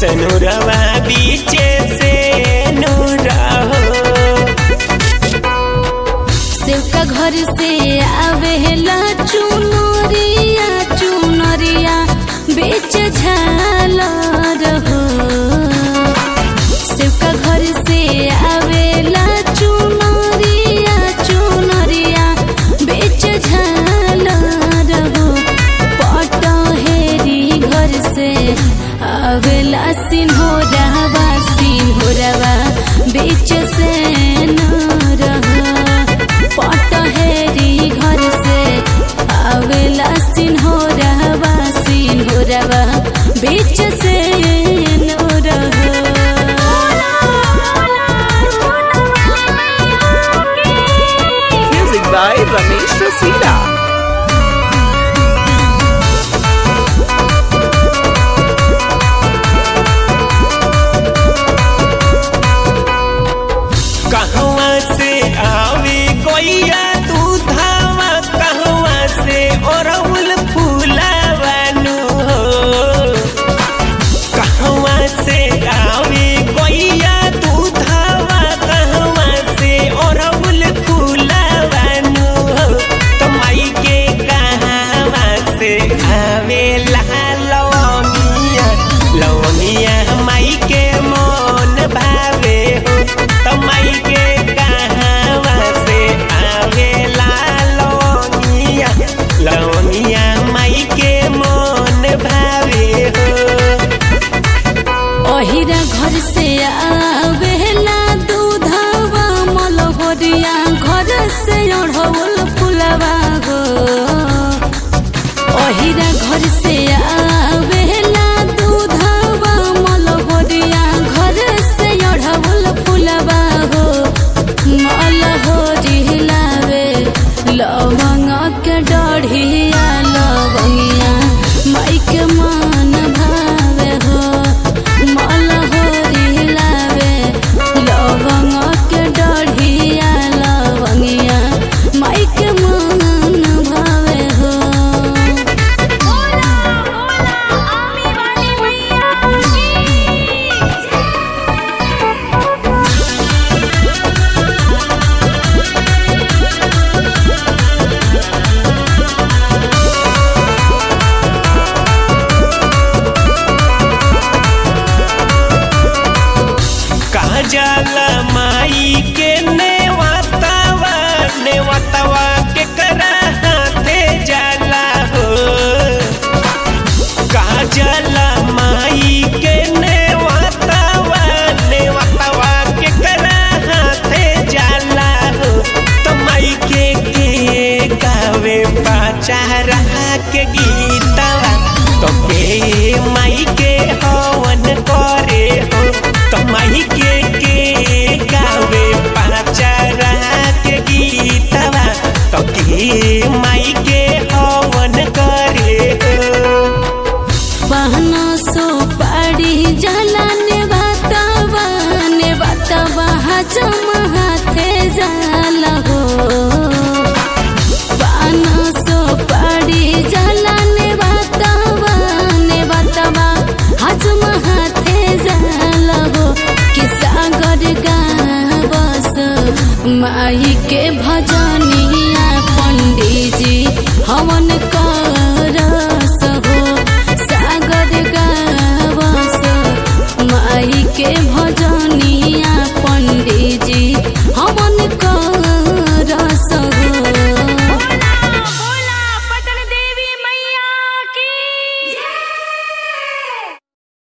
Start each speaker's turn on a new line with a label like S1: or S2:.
S1: सनुरवा बीचे से नूरा हो
S2: सेवका घर से आवेला चुनरिया चुनरिया बेच झालर हो सेवका घर से आवेला चुनरिया चुनरिया बेच झालर हो पटहेरी घर से आवेला सिन्होरवा सिन्होरवा बेच से न रहा पटहेरी घर से आवेला सिन्होरवा सिन्होरवा बीच से न रहा
S3: Music by Ramesh Rasila.
S1: कहवा से आवे कोइया दूधावा कहवा से ओरहुल फूलावानु हो कहवा से आवे कोइया दूधावा कहवा से ओरहुल फूलावानु हो तमाई के कहवा से आवे लवनिया लवनिया माई के मन भावे हो तमाई के कहवा से आवे लवनिया लवनिया माई के मन भावे हो
S2: ओहिरा घर से आवेला दूधवा मलहरिया घर से ओढ़ौल फुलवा गो ओहिरा घर से आवेला दूधवा मलहरिया घर से ओढ़ौल फुलवा गो मलहरी लावे लवंग के डढ़िया लवंगिया माई के मन भावे हो मलहरी लावे लवंग के डढ़िया लवंगिया माई के मन भावे हो
S1: कहा जाला माई के नेवतावा नेवतावा के करा हाथे जाला हो कहा जाला माई के नेवतावा नेवतावा के करा हाथे जाला हो तो माई के के गावे पाचारा के गीतवा तो के माई के हवन करे हो तो माई के के गावे पाचारा के गीतवा तो के माई के हवन करे हो
S2: बहना सो पाड़ी जला ने बातवा ने बातवा हजम हाथे जाला हो बहना सो पाड़ी जला ने बातवा ने बातवा हजम हाथे जाला हो कि सागर गावस माई के